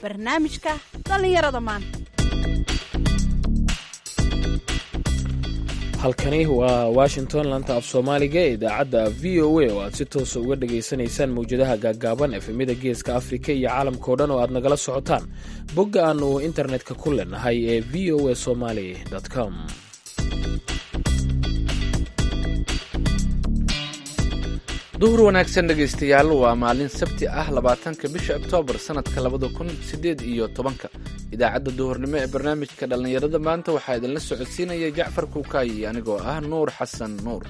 barnaamijka dhallinyarada maanta halkani waa washington lanta af soomaaliga ee idaacadda v o a oo aad si toosa uga dhagaysanaysaan mawjadaha gaaggaaban efemyada geeska afrika iyo caalamkao dhan oo aad nagala socotaan bogga aannu internetka ku leenahay ee v o a somaly com duhur wanaagsan dhegaystayaal waa maalin sabti ah labaatanka bisha oktoobar sanadka labada kun sideed iyo tobanka idaacadda duhurnimo ee barnaamijka dhallinyarada maanta waxaa idinla socodsiinaya jacfar kuukaayi anigoo ah nuur xasan nuur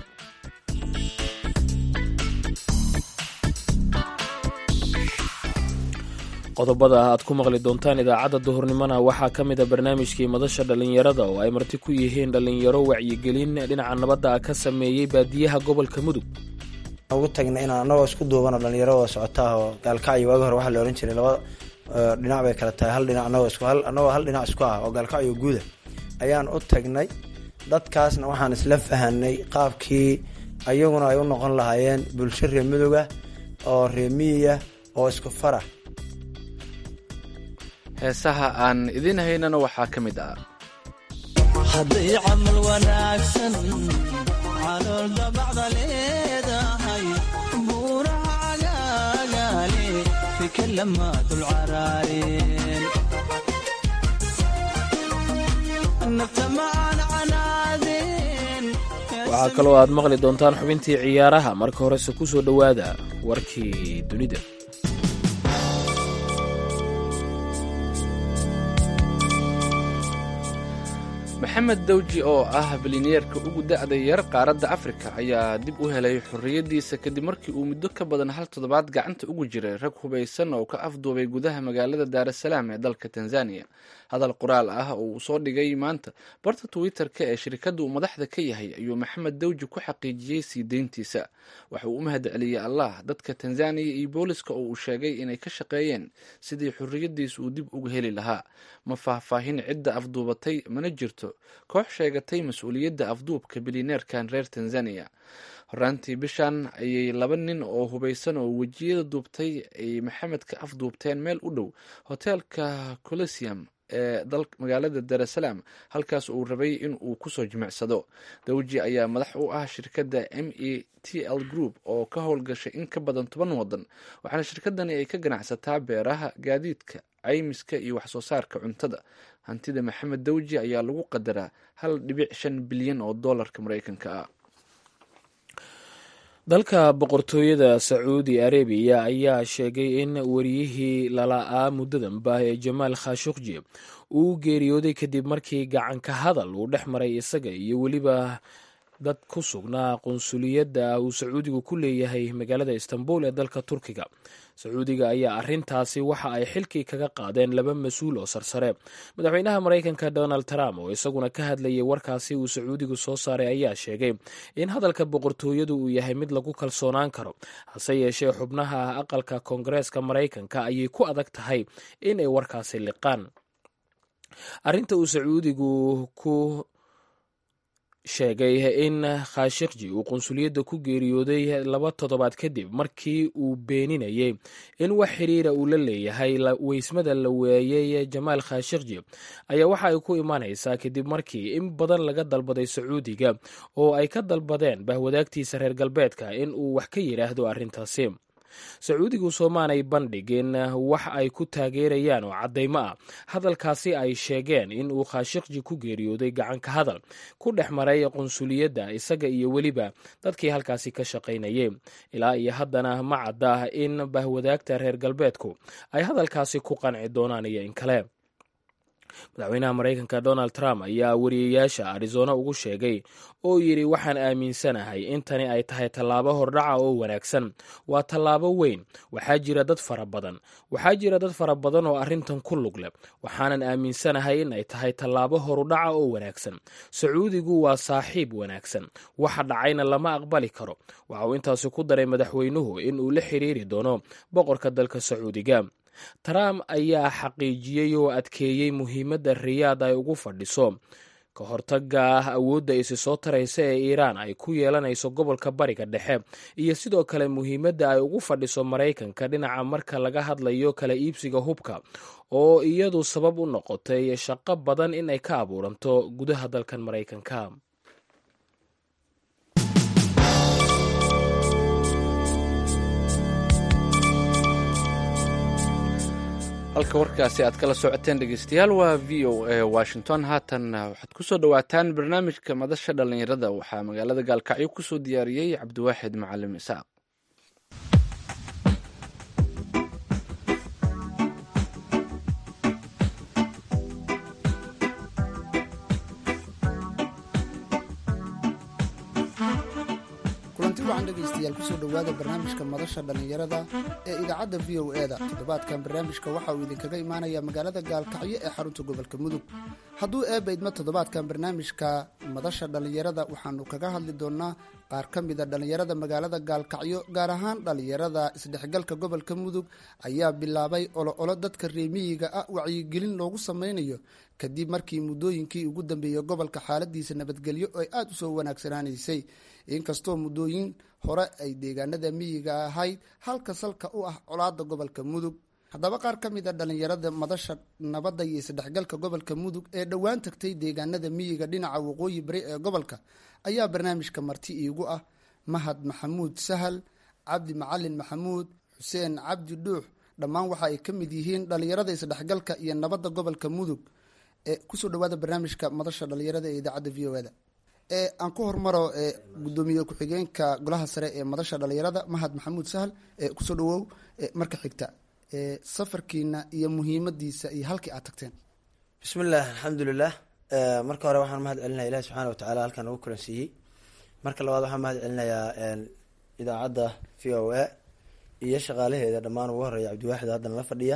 qodobada aad ku maqli doontaan idaacadda duhurnimona waxaa ka mid a barnaamijkii madasha dhallinyarada oo ay marti ku yihiin dhallinyaro wacyigelin dhinaca nabadda ah ka sameeyey baadiyaha gobolka mudug ugu tagna inaan anagoo isku duubano dhalinyaro wada socotaa oo gaalkacyo waagi hore waxaa la ohan jiray laba dhinac bay kala tahay hal dhinac anagoo isku hal anagoo hal dhinac isku ah oo gaalkacyo guuda ayaan u tagnay dadkaasna waxaan isla fahanay qaabkii ayaguna ay u noqon lahaayeen bulsho reer muduga oo reer miyiya oo isku farah heesaha aan idiin haynana waxaa ka mid ah hadday camal wanaagsan calool dabacda leedahay buuraha cagaagaale fika lama dulcaraareen nafta macaan canaadeen waxaa kaloo aad maqli doontaan xubintii ciyaaraha marka horese ku soo dhowaada warkii dunida maxamed dawji oo ah bilineerka ugu da'da yar qaaradda afrika ayaa dib u helay xorriyaddiisa kadib markii uu muddo ka badan hal toddobaad gacanta ugu jiray rag hubaysan oo ka afduubay gudaha magaalada daarasalaam ee dalka tanzaniya hadal qoraal ah oo uu soo dhigay maanta barta twitter-ka ee shirkadda uu madaxda ka yahay ayuu maxamed dawji ku xaqiijiyey sii deyntiisa waxa uu u mahad celiyey allah dadka tanzaniya iyo booliska oo uu sheegay inay ka shaqeeyeen sidii xorriyaddiisa uu dib uga heli lahaa ma faahfaahin cidda afduubatay mana jirto koox sheegatay mas-uuliyadda afduubka bilineerkan reer tanzaniya horaantii bishan ayay laba nin oo hubaysan oo wejiyada duubtay ay maxamed ka afduubteen meel u dhow hoteelka colosium ee magaalada darasalaam halkaas uu rabay in uu kusoo jimicsado dawji ayaa madax u ah shirkadda m e t l group oo ka howlgashay in ka badan toban wadan waxaana shirkadani ay ka ganacsataa beeraha gaadiidka caymiska iyo waxsoo saarka cuntada hantida maxamed dawji ayaa lagu qadaraa hal dhibic shan bilyan oo doolarka mareykanka ah dalka boqortooyada sacuudi arabiya ayaa sheegay in wariyihii lala'aa muddadanba ee jamaal khashukji uu geeriyooday kadib markii gacanka hadal uu dhex maray isaga iyo weliba dad ku sugnaa qunsuliyadda uu sacuudigu ku leeyahay magaalada istanbul ee dalka turkiga sacuudiga ayaa arintaasi waxa ay xilkii kaga qaadeen laba mas-uul oo sarsare madaxweynaha maraykanka donald trump oo isaguna ka hadlayay warkaasi uu sacuudigu soo saaray ayaa sheegay in hadalka boqortooyadu uu yahay mid lagu kalsoonaan karo hase yeeshee xubnaha aqalka koongareeska maraykanka ayay ku adag tahay in ay warkaasi liqaan arinta uu sacuudigu ku sheegay in khashikji uu qunsuliyadda ku geeriyooday laba toddobaad kadib markii uu beeninayay in wax xiriira uu la leeyahay weysmada la weeyey jamaal khashikji ayaa waxa ay ku imaanaysaa kadib markii in badan laga dalbaday sacuudiga oo ay ka dalbadeen bahwadaagtiisa reer galbeedka in uu wax ka yidhaahdo arrintaasi sacuudigu soomaanay bandhigin wax ay ku taageerayaan oo caddaymo ah hadalkaasi ay sheegeen in uu khashikji ku geeriyooday gacanka hadal ku dhex maray qunsuliyadda isaga iyo weliba dadkii halkaasi ka shaqaynayay ilaa iyo haddana ma cadda in bahwadaagta reer galbeedku ay hadalkaasi ku qanci doonaan iyo in kale madaxweynaha maraykanka donald trump ayaa wariyayaasha arizona ugu sheegay oo yidhi waxaan aaminsanahay in tani ay tahay tallaabo hordhaca oo wanaagsan waa tallaabo weyn waxaa jira dad fara badan waxaa jira dad fara badan oo arrintan ku lug leh waxaanan aaminsanahay in ay tahay tallaabo horudhaca oo wanaagsan sacuudigu waa saaxiib wanaagsan waxa dhacayna lama aqbali karo waxa uu intaasi ku daray madaxweynuhu in uu la xiriiri doono boqorka dalka sacuudiga trump ayaa xaqiijiyey oo adkeeyey muhiimadda riyaad ay ugu fadhiso ka hortaga ah awoodda isi soo taraysa ee iiraan ay ku yeelanayso gobolka bariga dhexe iyo sidoo kale muhiimadda ay ugu fadhiso maraykanka dhinaca marka laga hadlayo kala iibsiga hubka oo iyadu sabab u noqotay shaqo badan in ay ka abuuranto gudaha dalkan maraykanka halka warkaasi aad kala socoteen dhegeystayaal waa v o a washington haatan waxaad kusoo dhawaataan barnaamijka madasha dhallinyarada waxaa magaalada gaalkacyo kusoo diyaariyey cabdiwaaxid macalim isaaq kulanti wacan dhegaystayaal kusoo dhowaada barnaamijka madasha dhallinyarada ee idaacadda v o e da toddobaadkan barnaamijka waxa uu idinkaga imaanaya magaalada gaalkacyo ee xarunta gobolka mudug hadduu eebaydma toddobaadkan barnaamijka madasha dhallinyarada waxaanu kaga hadli doonaa qaar ka mida dhallinyarada magaalada gaalkacyo gaar ahaan dhallinyarada isdhexgalka gobolka mudug ayaa bilaabay olo-olo dadka reemiyiga ah wacyigelin loogu sameynayo kadib markii muddooyinkii ugu dambeeyey gobolka xaaladiisa nabadgelyo ay aada u soo wanaagsanaanaysay inkastoo muddooyin hore ay deegaanada miyiga ahayd halka salka u ah colaada gobolka mudug haddaba qaar ka mid a dhallinyarada madasha nabadda iyo isdhexgalka gobolka mudug ee dhowaan tagtay deegaanada miyiga dhinaca waqooyi bari ee gobolka ayaa barnaamijka marti iigu ah mahad maxamuud sahal cabdi macalin maxamuud xuseen cabdi dhuux dhammaan waxa ay ka mid yihiin dhallinyarada isdhexgalka iyo nabadda gobolka mudug ee kusoo dhawaada barnaamijka madasha dhallinyarada ee idaacadda v o e da aan ku hormaro gudoomiye ku-xigeenka golaha sare ee madasha dhalinyarada mahad maxamuud sahal kusoo dhawow marka xigta safarkiina iyo muhiimadiisa iyo halkii aad tagteen bismillaah alxamdulilah marka hore waxaan mahad celinaya ilahi subxaana watacaala halkan ugu kulansiiyey marka labaad waxaan mahad celinayaa idaacadda v o a iyo shaqaalaheeda dhammaan ugu horeeya cabdiwaaxid haddana la fadhiya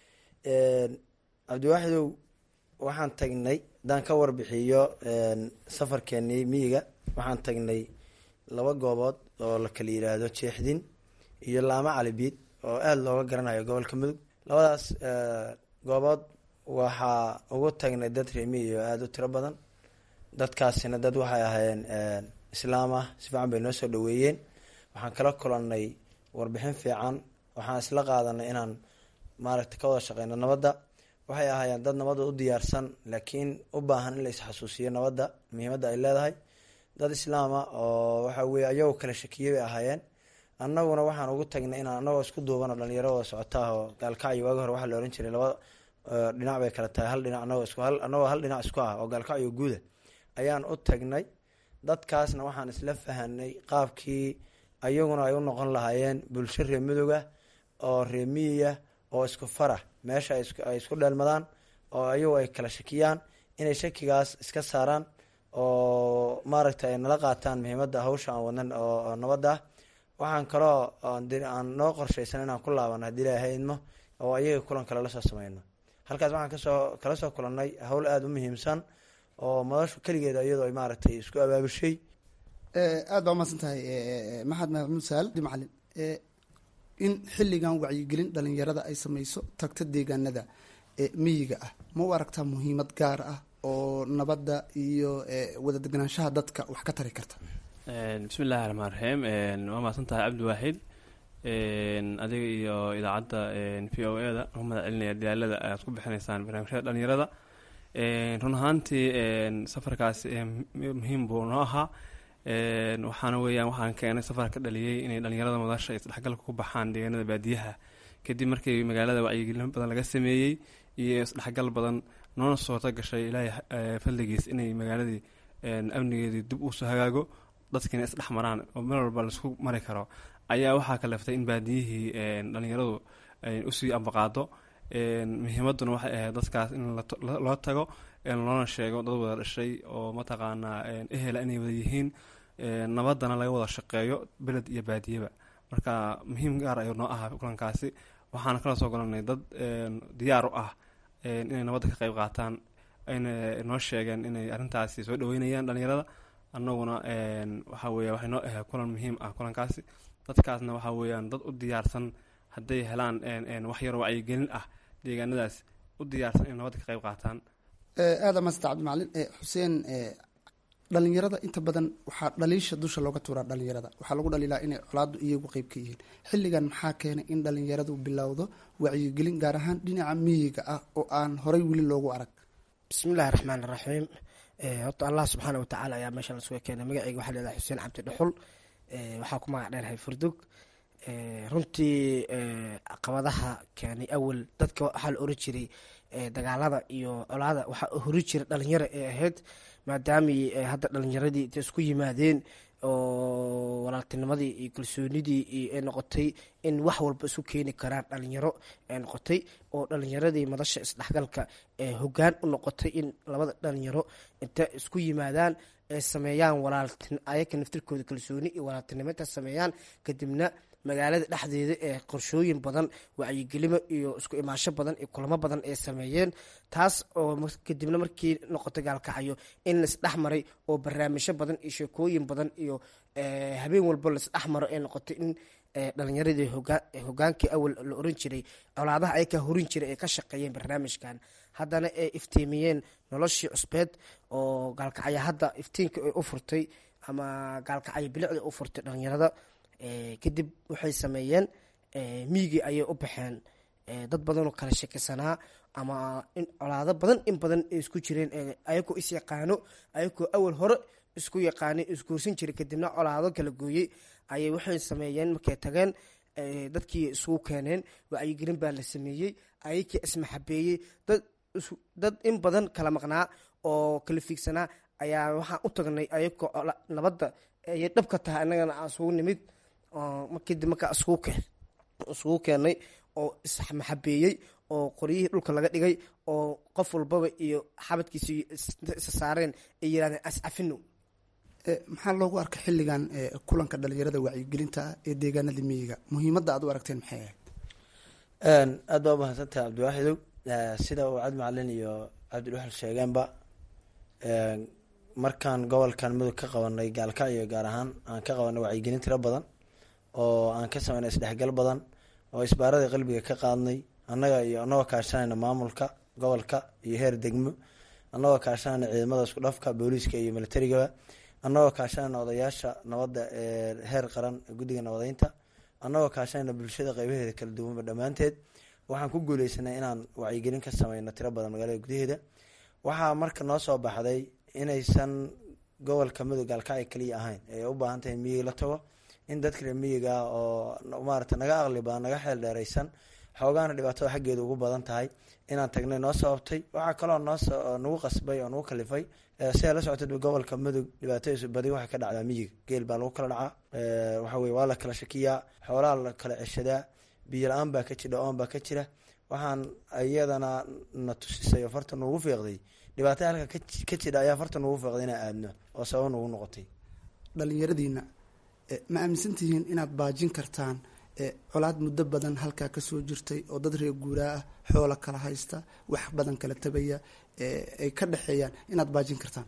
cabdiwaaxidow waxaan tagnay haddaan ka warbixiyo safarkeenii miyiga waxaan tagnay laba goobood oo la kala yiraahdo jeexdin iyo laamo calibiid oo aada looga garanayo gobolka mudug labadaas goobood waxaa ugu tagnay dad reemiyi oo aada u tiro badan dadkaasina dad waxay ahaayeen islaam ah si fiican bay noo soo dhaweeyeen waxaan kala kulannay warbixin fiican waxaan isla qaadanay inaan maaragtay ka wada shaqeyno nabadda waxay ahaayeen dad nabadda u diyaarsan laakiin u baahan in la isxasuusiyo nabadda muhiimadda ay leedahay dad islaama oo waxa weye ayagoo kala shakiyey bay ahaayeen annaguna waxaan ugu tagnay inaan anagoo isku duuban oo dhalinyaro wada socotaah oo gaalkacyo waagi hore waxaa la ohan jiray laba dhinac bay kala tahay hal dhinac anagoo isku hal anagoo hal dhinac isku ah oo gaalkacyo guuda ayaan u tagnay dadkaasna waxaan isla fahanay qaabkii ayaguna ay u noqon lahaayeen bulsho reer midooga oo reer miyiya oo isku farah meesha ay isku dheelmadaan oo ayagu ay kala shakiyaan inay shakigaas iska saaraan oo maaragtay ay nala qaataan muhiimadda hawsha aan wadnan oo nabadda ah waxaan kaloo aan noo qorshaysan inaan ku laabano haddii ilaahay idmo oo ayaga kulan kale lasoo sameyno halkaas waxaan kasoo kala soo kulannay hawl aada u muhiimsan oo madashu keligeeda iyadoo ay maaragtay isku abaabushay aada baa umahadsan tahay maxamed maxamuud sahal macalin in xilligan wacyigelin dhalinyarada ay sameyso tagta deegaanada miyiga ah ma u aragtaa muhiimad gaar ah oo nabadda iyo wada deganaanshaha dadka wax ka tari karta bismi illahi raxmaan raxiim waa mahadsan tahay cabdiwaaxid adiga iyo idaacadda v o e da u mahad celinaya dadaalada aad ku bixinaysaan barnaamijyada dhalinyarada run ahaantii safarkaasi muhiim buu noo ahaa waxaana weeyaan waxaan keenay safar ka dhaliyey inay dhalinyarada madasha isdhexgalka ku baxaan deegaanada baadiyaha kadib markii magaalada wacyigelin badan laga sameeyey iyo isdhexgal badan noona suurto gashay ilaahay fadligiis inay magaaladii amnigeedii dib usoo hagaago dadkiina isdhex maraan oo meel walba laisku mari karo ayaa waxaa kaleftay in baadiyihii dhalinyaradu usii ambaqaado muhiimaduna waxay ahayd dadkaas in loo tago loona sheego dad wada dhashay oo mataqaanaa ehela inay wada yihiin nabadana laga wada shaqeeyo beled iyo baadiyaba marka muhiim gaar ayuu noo ahaa kulankaasi waxaana kala soo golanay dad diyaar u ah inay nabadda ka qeyb qaataan ayna noo sheegeen inay arrintaasi soo dhaweynayaan dhalinyarada annaguna waxa weya waxay noo ahayd kulan muhiim ah kulankaasi dadkaasna waxa weeyaan dad u diyaarsan hadday helaan wax yar wacyigelin ah deegaanadaas u diyaarsan inay nabadda ka qeyb qaataan aada maasanta cabdimacalin xuseen dhalinyarada inta badan waxaa dhaliisha dusha looga tuuraa dhalinyarada waxaa lagu dhaliilaa inay colaadu iyagu qeyb ka yihiin xilligan maxaa keenay in dhalinyaradu bilowdo wacyigelin gaar ahaan dhinaca miyiga ah oo aan horay weli loogu arag bismillahi raxmaan iraxiim horta allah subxaana watacaala ayaa meesha lasuga keenay magaceyga waxaa leedahay xuseen cabdi dhuxul waxaa ku magac dheerahay furdug runtii caqabadaha keenay awal dadka waxaa la oran jiray dagaalada iyo colaada waxaa hori jira dhalinyaro ee ahayd maadaamay hadda dhalinyaradii intay isku yimaadeen oo walaaltinimadii iyo kalsoonidii iyo ay noqotay in wax walba isku keeni karaan dhalinyaro ay noqotay oo dhalinyaradii madasha isdhexgalka ee hogaan u noqotay in labada dhalinyaro inta isku yimaadaan ay sameeyaan walaaltin ayaka naftirkooda kalsooni iyo walaaltinimo inta sameeyaan kadibna magaalada dhexdeeda ee qorshooyin badan wacyigelimo iyo isku imaasho badan iyo kulamo badan ay sameeyeen taas oo kadibna markii noqotay gaalkacyo in laisdhex maray oo barnaamijyo badan iyo sheekooyin badan iyo habeen walba laisdhex maro ay noqotay in dhalinyaradii hogaankii awal la oran jiray colaadaha ay ka horin jiray ay ka shaqeeyeen barnaamijkan haddana ay iftiimiyeen noloshii cusbeed oo gaalkacyo hadda iftiinka ay u furtay ama gaalkacyo bilicda u furtay dhalinyarada kadib waxay sameeyeen miigii ayay u baxeen dad badanoo kala shekisanaa ama in colaado badan in badan ay isku jireen ayagoo is yaqaano ayagoo awal hore isku yaqaanay isguursan jiray kadibna colaado kala gooyey ayay waxay sameeyeen markay tageen dadkii isugu keeneen wacyigelin baa la sameeyey ayakii ismaxabeeyey dad dad in badan kala maqnaa oo kala fiigsanaa ayaa waxaan u tagnay ayagoo nabadda ayay dhabka tahay annagana aan isugu nimid kadib markaa isugu keenay oo ismaxabeeyey oo qoryihii dhulka laga dhigay oo qof walbaba iyo xabadkiisa isa saareen ay yirahdeen ascafino maxaa loogu arkay xilligan kulanka dhalinyarada wacyigelinta ah ee deegaanada miyiga muhiimadda aad u aragteen maxay ahayd aad baa umahadsantahay cabdiwaaxidow sida uu cabdi macalin iyo cabdidhuxal sheegeenba markaan gobolkan mudug ka qabanay gaalkacyo gaar ahaan aan ka qabanay wacyigelin tiro badan oo aan ka sameynay isdhexgal badan oo isbaaradii qalbiga ka qaadnay annaga iyo anagoo kaashanayna maamulka gobolka iyo heer degmo annagoo kaashanayna ciidamada isku dhafka booliiska iyo militarigaba annagoo kaashanayna odayaasha nabadda ee heer qaran guddiga nabadeynta annagoo kaashanayna bulshada qeybaheeda kala duwanba dhammaanteed waxaan ku guuleysanay inaan wacyigelin ka sameyno tiro badan magaalada gudaheeda waxaa marka noo soo baxday inaysan gobolka mudug gaalkacyo kaliya ahayn ee u baahan tahay miyiga la tago in dadka reer miyiga oo maarata naga aqli badan naga xeel dheereysan xoogaana dhibaatada xaggeeda ugu badan tahay inaan tagnay noo sababtay waxaa kaloo noo nagu qasbay oo nagu kalifay sidaa la socotay gobolka mudug dhibaatadiisu badi waxay ka dhacdaa miyiga geel baa lagu kala dhacaa waxa weye waa la kala shakiyaa xoolaha la kala ceshadaa biyo la-aan baa ka jira oon baa ka jira waxaan iyadana na tusisay oo farta nugu fiiqday dhibaatada halka ka jira ayaa farta nugu fiiqday inaan aadno oo sabab nugu noqotay dhalinyaradiina ma aaminsan tihiin inaad baajin kartaan colaad muddo badan halkaa kasoo jirtay oo dad reer guuraa ah xoola kala haysta wax badan kala tabaya ay ka dhexeeyaan inaad baajin kartaan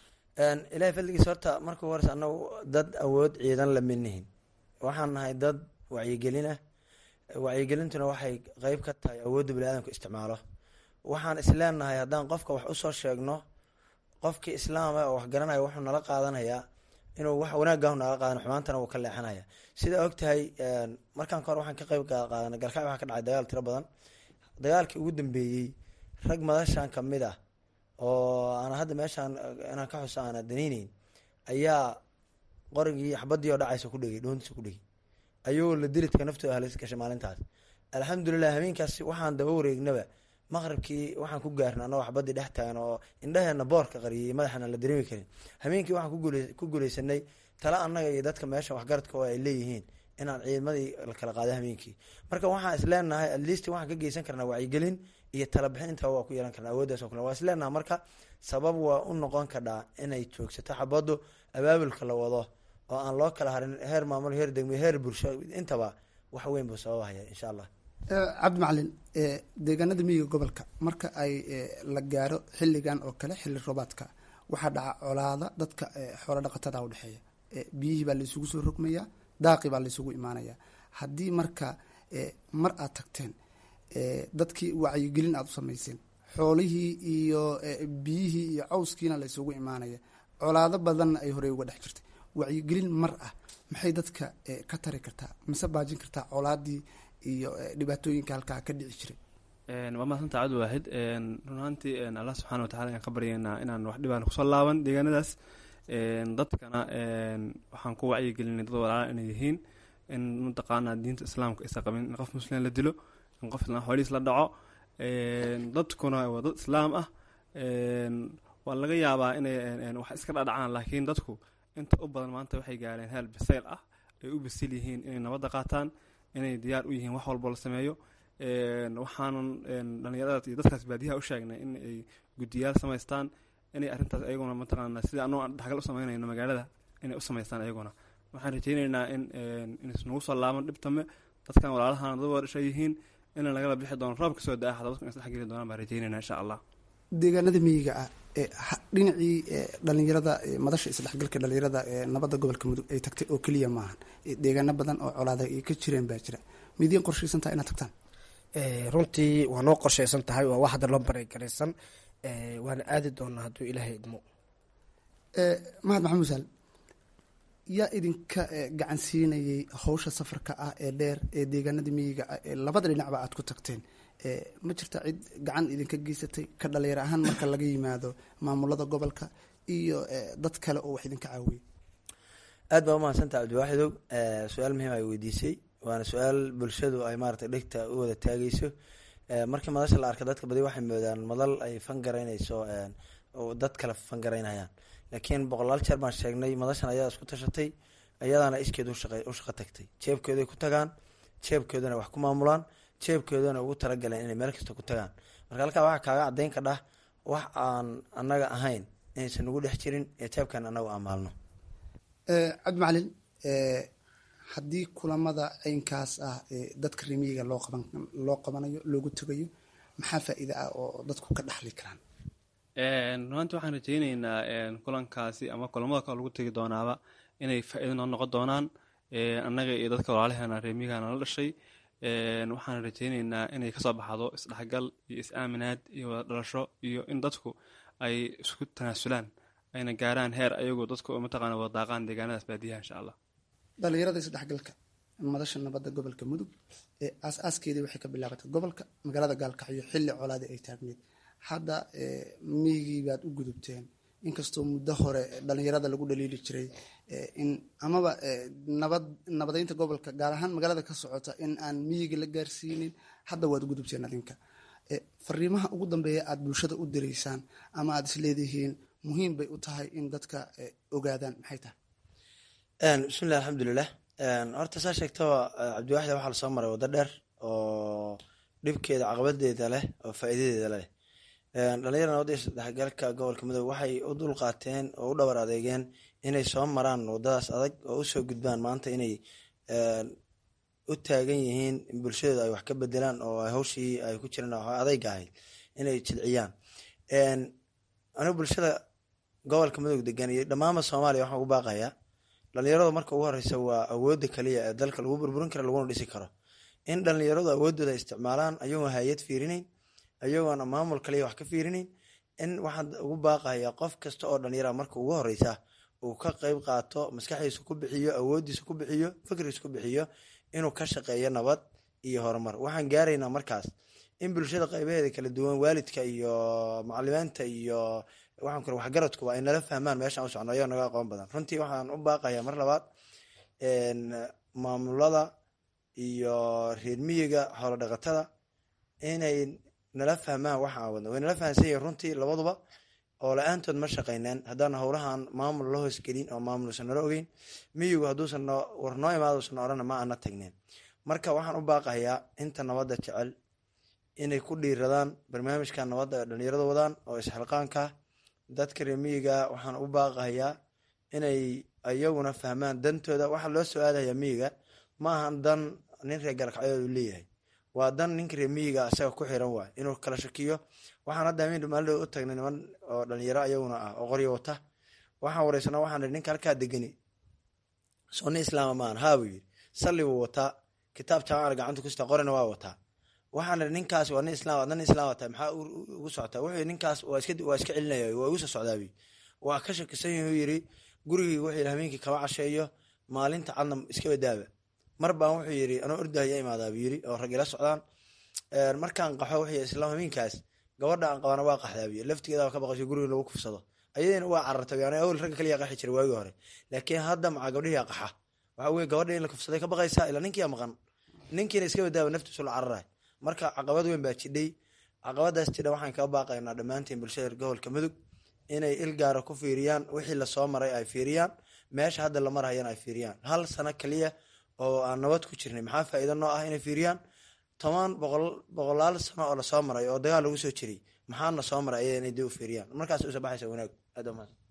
ilahay fadligiis horta marka hores anagu dad awood ciidan lamidnihin waxaan nahay dad wacyigelin ah wacyigelintuna waxay qeyb ka tahay awoodda bani-aadamka isticmaalo waxaan isleenahay haddaan qofka wax usoo sheegno qofkii islaama oo wax garanaya wuxuu nala qaadanayaa inuu wax wanaagah naga qaadan xumaantana wuu ka leexanaya sidaa ogtahay markaan kahor waxaan ka qeyb qaadanay galkacyo waxaa ka dhacay dagaal tiro badan dagaalkii ugu dambeeyey rag madashan kamid ah oo aan hadda meeshaan inaan ka xuso aana daneyneyn ayaa qorigii xabadii oo dhacaysa ku dhegay dhoontiisa ku dhegay ayagoo la dilidka naftooda halis gashay maalintaas alxamdulilah habeenkaas waxaan daba wareegnaba maqribkii waxaan ku gaarna anagoo xabadii dhex taagan oo indhaheena boorka qariyay madaxana la dareemi karin habeenkii waxaan ku guuleysanay tala annaga iyo dadka meesha waxgaradka oo ay leeyihiin inaan ciidamadii la kala qaaday habeenkii marka waxaan isleenahay atleast waxaan ka geysan karnaa wacyigelin iyo talabixin intaba waa ku yeelan karna awooddaas oo kale waa isleenaha marka sabab waa u noqon kadhaa inay joogsato xabaddu abaabulka la wado oo aan loo kala harin heer maamul heer degmo heer bulsho intaba wax weyn buu sababahaya insha allah cabdi macalin deegaanada miyiga gobolka marka ay la gaaro xilligan oo kale xilli roobaadka waxaa dhaca colaada dadka xoolo dhaqatada udhexeeya biyihii baa laisugu soo rogmayaa daaqi baa laisugu imaanaya haddii marka mar aad tagteen dadkii wacyigelin aada u sameyseen xoolihii iyo eh, biyihii iyo cawskiina la isugu imaanaya colaado badanna ay horey uga dhex jirtay wacyigelin mar ah maxay dadka eh, ka tari kartaa mise baajin kartaa colaadii iyo eh, dhibaatooyinka halkaa ka dhici jiray Een, waa mahadsan tahay cabdi waahid Een, run ahaantii een, allah subxaana watacaala ayaan ka baryaynaa inaan wax dhibaan kusoo laaban deegaanadaas Een, dadkana een, waxaan ku wacyigelinay dad walaala inay yihiin in mataqaanaa diinta islaamka aysan qabin in qof muslim la dilo in qof islaan xoolihiis la dhaco Een, dadkuna waa dad islaam ah Een, waa laga yaabaa inay een, een, wax iska dhadhacaan laakiin dadku inta u badan maanta waxay gaareen heel bisayl ah ay u bisil yihiin inay nabadda qaataan inay diyaar u yihiin wax walbo la sameeyo Een, waxaanan een, dhallinyarada iyo dadkaas baadiyaha u sheegnay in ay guddiyaal samaystaan inay arrintaas ayaguna mataqaana sida anuu aan dhaxgal u samaynayno magaalada inay u samaystaan ayaguna waxaan rajaynaynaa in een, inaysnagu soo laaban dhibtame dadkan walaalahana dad wadasha yihiin in lagala bixi doono roobka soo da-a xataa dadku in isdhex geli doonaan baan rajaynaynaa insha allah deegaanada miyiga ah ee ha- dhinacii eh, dhalinyarada eh, madasha isdhexgalka dhalinyarada ee nabadda gobolka mudug ay tagtay oo keliya maahan Eh, deegaano badan oo colaada ay ka jireen baa jira midiin qorshaysan tahay inaad tagtaan Eh, runtii waa noo qorshaysan tahay waa wax hadda loo bareegaraysan Eh, waana aadi doonaa hadduu ilaahay idmo Eh, mahad maxamuud saal yaa idinka eh, gacan siinayay hawsha safarka ah ee dheer ee deegaanada miyiga ah ee labada dhinacba aad ku tagteen Eh, ma jirta cid gacan idinka geysatay ka dhalinyaro ahaan marka laga yimaado maamulada gobolka iyo eh, dad kale oo wax idinka caawiyay aad baa umahadsantaha cabdiwaaxidow Eh, su-aal muhiim ay weydiisay waana su-aal bulshadu ay maaragtay dhegta u wada taageyso Eh, markii madasha la arka dadka badi waxay moodaan madal ay fangaraynayso een, oo dad kale fangaraynayaan laakiin boqolaal jeer baan sheegnay madashan ayaa isku tashatay ayadaana iskeed u shaqa- u shaqo tagtay jeebkooday ku tagaan jeebkoodana wax ku maamulaan jeebkoodana ugu talagaleen inay meel kasta ku tagaan marka halkaa waxaa kaaga cadeyn ka dhah wax aan annaga ahayn inaysan nagu dhex jirin ee jeebkan annagu aan maalno Eh, cabdi macalin eh, haddii kulamada caynkaas ah ee dadka remiyiga loo qaban loo qabanayo loogu tegayo maxaa faa-iide ah oo dadku ka dhaxli karaan Een, runtii waxaan rajaynaynaa een, kulankaasi ama kulamada kale lagu tegi doonaaba inay faa-iido noo noqon doonaan Een, annaga iyo dadka walaalaheena reemiyigana la dhashay Een, waxaan rajaynaynaa inay kasoo baxdo isdhexgal iyo is-aaminaad iyo wada dhalasho iyo in dadku ay isku tanaasulaan ayna gaaraan heer ayagoo dadku mataqaana wada daaqaan deegaanadaas baadiyaha insha allah dhalinyarada isdhexgalka madasha nabadda gobolka mudug ee aas-aaskeedii waxay ka bilaabatay gobolka magaalada gaalkacyo xilli colaadi ay taagneed hadda eh, miyigii baad u gudubteen inkastoo muddo hore dhalinyarada lagu dhaliili jiray eh, in amaba eh, nabad nabadeynta gobolka gaar ahaan magaalada ka socota in aan miyiga la gaarsiinin hadda waad u gudubteen adinka Eh, fariimaha ugu dambeeya aada bulshada u direysaan ama aada isleedihiin muhiim bay u tahay in dadka eh, ogaadaan maxay tahay Een, bismillahi alxamdulilah Een, horta saa sheegtaba eh, cabdiwaaxid waxaa lasoo maray waddo dheer oo dhibkeeda caqabadeeda leh oo faa'iidadeeda leh Een, dhalinyarada nabadda iyo isdhexgalka gobolka mudug waxay u dul qaateen oo u dhowr adeegeen inay soo maraan waddadaas adag oo usoo gudbaan maanta inay een, u taagan yihiin in bulshadooda ay wax ka bedelaan oo ay hawshii ay ku jiraan oo adayga ahayd inay jilciyaan Een, anigu bulshada gobolka mudug degan iyo dhammaanba soomaaliya waxaan ugu baaqayaa dhalinyaradu marka ugu horeysa waa awoodda kaliya ee dalka lagu burburin karo laguna dhisi karo in dhalinyaradu awoodooda ay isticmaalaan ayagoon hay-ad fiirinayn ayagoona maamul kaliya wax ka fiirinayn in waxaan ugu baaqayaa qof kasta oo dhalinyara marka ugu horeysa uu ka qeyb qaato maskaxdiisa ku bixiyo awoodiisa ku bixiyo fikrigiisa ku bixiyo inuu ka shaqeeyo nabad iyo horumar waxaan gaaraynaa markaas in bulshada qeybaheeda kala duwan waalidka iyo macalimiinta iyo waxaan kure waxgaradkuba ay nala fahmaan meeshaan u socno ayagoo naga aqoon badan runtii waxaan u baaqayaa mar labaad een, maamulada iyo reer miyiga xoolo dhaqatada inay nala fahmaan waxa aan wadno way nala fahansan yihiin runtii labaduba oo la-aantood ma shaqeyneen haddaan howlahan maamul la hoosgelin oo maamulusan nala ogeyn miyigu hadduusan noo war noo imaadusan orana ma ana tagneen marka waxaan u baaqayaa inta nabadda jecel inay ku dhiiradaan barnaamijka nabadda ee dhalinyarada wadaan oo isxilqaanka dadka reer miyiga waxaan u baaqayaa inay ayaguna fahmaan dantooda waxaa loo soo aadaya miyiga ma ahan dan nin reer galkacyood uu leeyahay waa dan ninka reer miyiga isaga ku xiran waay inuu kala shakiyo waxaan hadda amin maalin u tagnay niman oo dhalinyaro ayaguna ah oo qoryo wata waxaan wareysana waxaan ihi ninka halkaa degani soo nin islaama maahan haa buu yidhi salli buu wataa kitaab jaamacada gacanta ku sita qorina waa wataa waxaan ihi ninkaas waa nin islaam nin islaam tahay maxaa u- u- ugu socotaa wuxuu yidhi ninkaas waa iska waa iska celinaya waa igu soo socdaabi waa ka shakisan yahu yidhi gurigii wuxuu yidhi habeenkii kama casheeyo maalinta cadna iska badaaba mar baan wuxuu yidhi anoo ordahaya imaadaaba yidhi oo rag ila socdaan Een, markaan qaxo wuxuu yidhi islaam habeenkaas gabadha aan qabana waa qaxdaabi laftigeeda waa ka baqasho guriga lagu kufsado ayadina waa carartay yani awel ragga kaliya qaxi jiray waagii hore laakiin hadda macaa gabdhihii qaxa waxa weye gabadha in la kufsaday ka baqaysaa ilaa ninkiia maqan ninkiina iska badaaba naftiisu la cararay marka caqabad weyn baa jidhay caqabadaas jidha waxaan kaga baaqaynaa dhammaantiin bulshada gobolka mudug inay il gaara ku fiiriyaan wixii lasoo maray ay fiiriyaan meesha hadda la marhayana ay fiiriyaan hal sano kaliya oo aan nabad ku jirnay maxaa faa'iido noo ah inay fiiriyaan toban boqol boqolaal sano oo lasoo maray oo dagaal lagu soo jiray maxaana soo maray ayada inay dib u fiiriyaan markaas usa baxaysa wanaag aad waa mahadsan.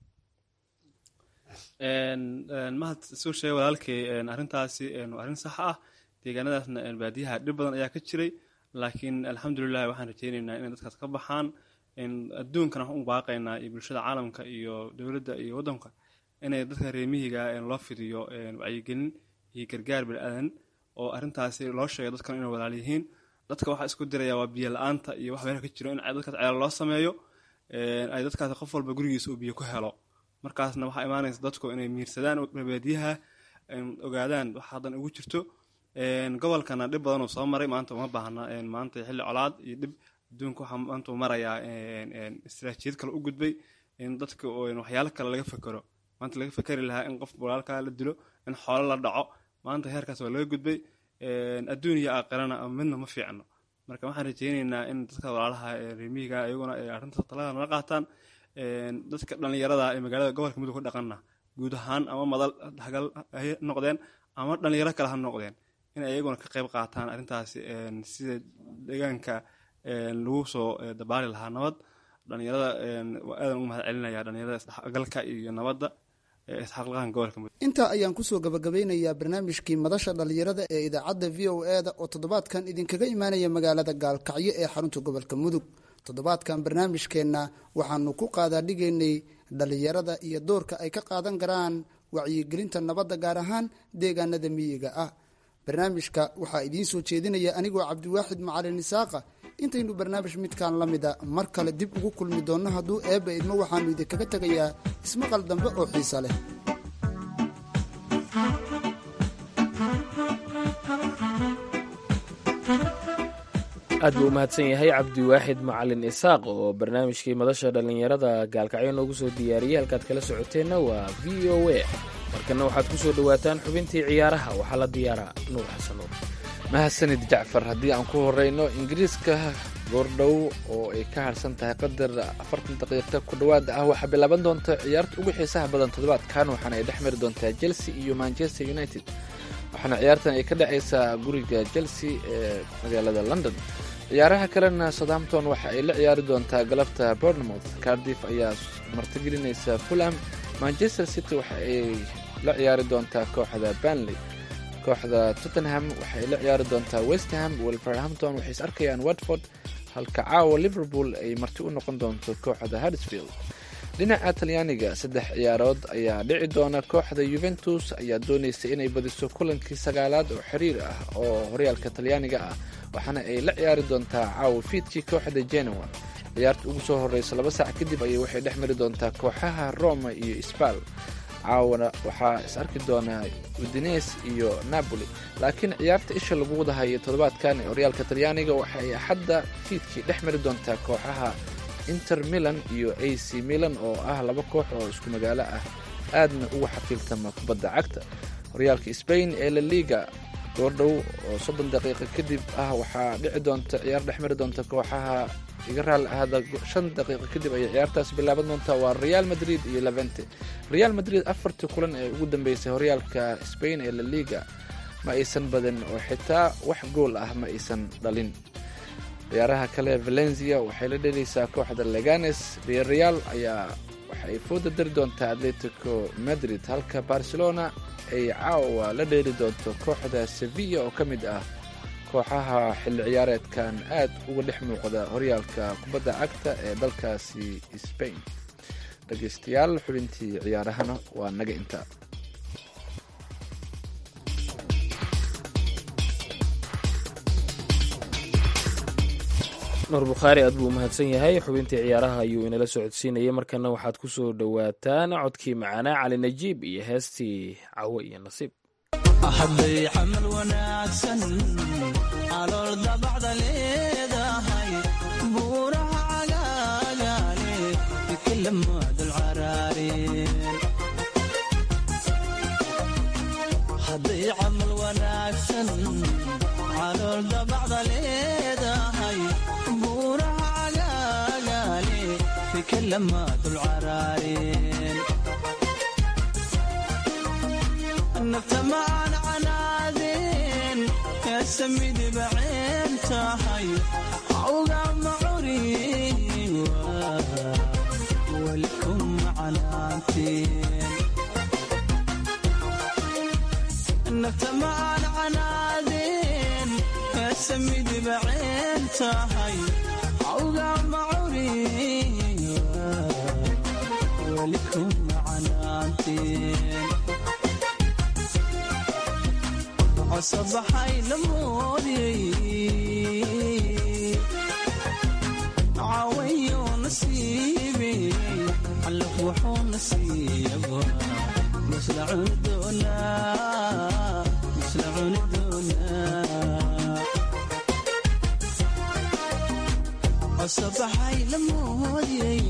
Een, een, mahad soo sheegay walaalkay een, arrintaasi een, waa arrin sax ah deegaanadaasna een, baadiyaha dhib badan ayaa ka jiray laakiin alxamdulilah waxaan rajeyneynaa inay dadkaas ka baxaan een, adduunkana waxaan u baaqaynaa iyo bulshada caalamka iyo dowladda iyo waddanka inay dadka reemihiga een, loo fidiyo een, wacyigelin iyo gargaar bini-aadan oo arrintaasi loo sheegay dadkan inay walaal yihiin dadka waxaa isku diraya waa biyo la-aanta iyo wax meelaha ka jiro in dadkaas ceelo loo sameeyo een, ay dadkaasi qof walba gurigiisa uu biyo ku helo markaasna waxaa imaanaysa dadku inay miirsadaan baadiyaha een, ogaadaan wax haddan ugu jirto een, gobolkana dhib badan uu soo maray maanta uma baahna een, maanta xilli colaad iyo dhib adduunka waxaa maanta uu marayaa een, een, istiraatiijiyad kale u gudbay in dadka oo een, waxyaalo kale laga fekero maanta laga fekeri lahaa in qof walaalkaa la dilo in xoolo la dhaco maanta heerkaas waa laga gudbay een, adduun iyo aakhirana midna ma fiicno marka waxaan rajeyneynaa in dadka walaalaha ee reemihiga iyaguna ay arrintaas talada nala qaataan een, dadka dhallinyarada ee magaalada gobolka mudug ku dhaqanna guud ahaan ama madal hagal ha noqdeen ama dhallinyaro kale ha noqdeen in ay iyaguna ka qayb qaataan arrintaasi een, sida deegaanka een, lagu soo eh, dabaali lahaa nabad dhallinyarada een, waa aadan ugu mahad celinaya dhallinyarada isdhexgalka iyo nabadda ee isxaqlaqahan gobolka mudug intaa ayaan kusoo gabagabeynayaa barnaamijkii madasha dhallinyarada ee idaacadda v o e da oo toddobaadkan idinkaga imaanaya magaalada gaalkacyo ee xarunta gobolka mudug toddobaadkan barnaamijkeenna waxaanu ku qaadaa dhigaynay dhallinyarada iyo doorka ay ka qaadan karaan wacyigelinta nabadda gaar ahaan deegaanada miyiga ah barnaamijka waxaa idiin soo jeedinaya anigoo cabdiwaaxid macalin isaaqa intaynu barnaamij midkan la mida mar kale dib ugu kulmi doonno hadduu eebba idmo waxaanu idinkaga tegayaa ismaqal dambe oo xiisa leh aad buu u mahadsan yahay cabdiwaaxid macalin isaaq oo barnaamijkii madasha dhallinyarada gaalkacyo noogu soo diyaariyey halkaad kala socoteenna waa v o a markana waxaad ku soo dhowaataan xubintii ciyaaraha waxaa la diyaaraa nuur xasan nuur mahadsanid jacfar haddii aan ku horeyno ingiriiska goordhow oo ay ka harsan tahay qadar afartan daqiiqa ku dhowaada ah waxaa bilaaban doonta ciyaarta ugu xiisaha badan toddobaadkan waxaana ay dhex mari doontaa chelsea iyo manchester united waxaana ciyaartan ay ka dhacaysaa guriga chelsea ee magaalada london ciyaaraha kalena southampton waxa ay la ciyaari doontaa galabta bournemouth cardiff ayaa martigelinaysa fulham manchester city waxa ay la ciyaari doontaa kooxda banley kooxda tottenham waxay la ciyaari doontaa westham wolverhampton waxay is arkayaan watford halka caawa liverpool ay marti u noqon doonto kooxda huddersfield dhinaca talyaaniga saddex ciyaarood ayaa dhici doona kooxda yuventus ayaa doonaysa inay badiso kulankii sagaalaad oo xiriir ah oo horyaalka talyaaniga ah waxaana ay la ciyaari doontaa caawa fiidkii kooxda genoa ciyaarta ugu soo horeysa laba saac kadib ayay waxay dhex mari doontaa kooxaha roma iyo sbal caawana waxaa is arki doonaa udines iyo napoli laakiin ciyaarta isha lagu wadahayo toddobaadkan ee horyaalka talyaaniga waxa ay axadda fiidkii dhex mari doontaa kooxaha inter milan iyo a c milan oo ah laba koox oo isku magaalo ah aadna uga xafiiltama kubadda cagta horyaalka sbain ee la liga goordhow oo soddon daqiiqa kadib ah waxaa dhici doonta ciyaar dhex mari doonta kooxaha iga raali ahada shan daqiiqa kadib ayay ciyaartaas bilaaban doontaa waa real madrid iyo levente real madrid afartii kulan ee ugu dambeysay horyaalka sbain ee la liga ma aysan badin oo xitaa wax gool ah ma aysan dhalin ciyaaraha kale valencia waxay la dhelaysaa kooxda leganes real ayaa waxa ay fooda dari doontaa atletico madrid halka barcelona ay caawa la dheeli doonto kooxda sevilla oo ka mid ah kooxaha xilli ciyaareedkan aad uga dhex muuqda horyaalka kubadda cagta ee dalkaasi sbain dhegeystayaal xubintii ciyaarahana waa naga intaa nuur bukhaari aad buu u mahadsan yahay xubintii ciyaaraha ayuu inala socodsiinayay markana waxaad ku soo dhowaataan codkii macaanaa cali najiib iyo heestii cawo iyo nasiib hadday camal wanaagsan calool dabacda leedahay buuraha cagaagaale ikilamaadul caraareen hadday camal wanaagsan calool dabacda leedahay buuraha cagaagaale fikilamaadul caraareen nafta maan canaadeen eesamidiba ceen tahay awga macuriin welikum canaanteen nafta maan canaadeen eesamidiba ceen tahay awga macuriin welikum canaanteen cosabaxay lamoodiyey cawayo nasiibey calaf wuxuu nasiiyaba masla cuni doonaa masla cuni doonaa cosabaxay lamoodiyey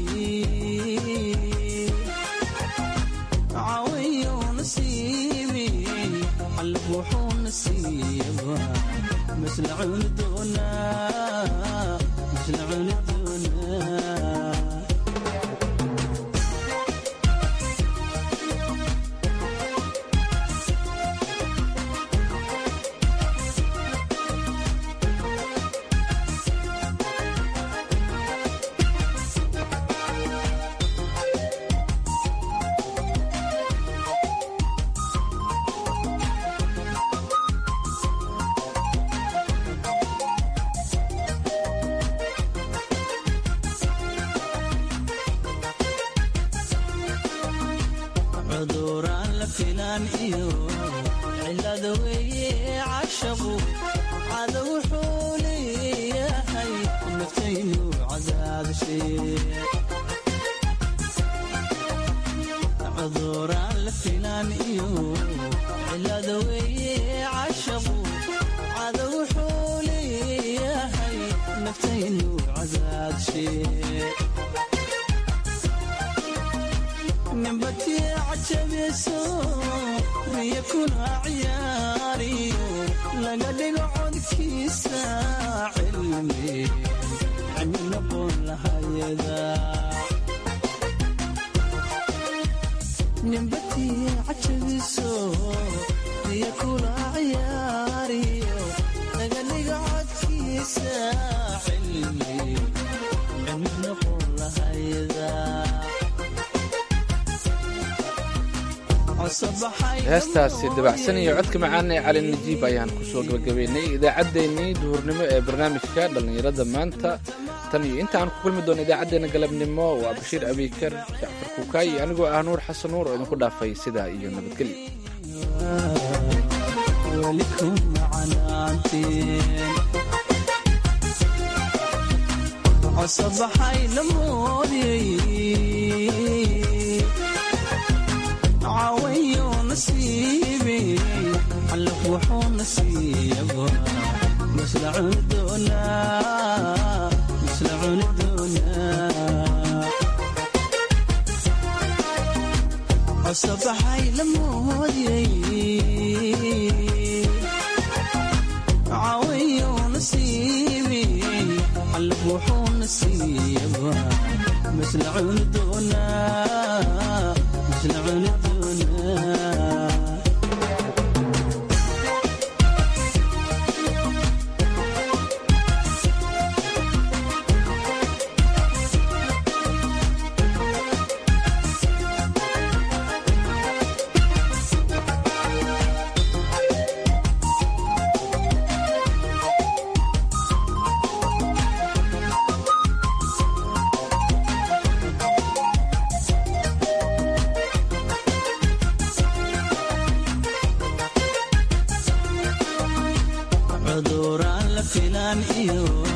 cawayo nasiibey calaf wuxuu nasiiyaba masla cuni doonaa masla cuni doonaa cuduraan la filaan iyo cilada weeye cashaqu cada wuxuu leeyahay naftaynu cadaabshee cuduraan la filaan iyo cilada weeye cashaqu cada wuxuu leeyahay naftaynu cadaabshee nimbatii cajabiso riya kuna ciyaariyo laga dhigo codkiisa cilmi cilmi noqon lahayada nimbatii cajabiso riya kuna ciyaariyo laga dhigo codkiisa cilmi cilmi noqon lahayada heestaasi dabacsan iyo codka macaan ee cali najiib ayaan kusoo gabagabaynay idaacaddeenii duhurnimo ee barnaamijka dhallinyarada maanta tan iyo inta aan ku kulmi doono idaacaddeenna galabnimo waa bashiir abiikar jacfar kuukaayi anigoo ah nuur xasan nuur oo idinku dhaafay sidaa iyo nabadgelyo welikum canaanteen cosabaxay lamoodiyey cawayo nasiibey calaf wuxuu nasiiyaba masla cuni doonaa masla cuni doonaa cosabaxay lamoodiyey cawayo nasiibey calaf wuxuu nasiiyaba masla cuni doonaa masla cuni doonaa cuduraan la filaan iyo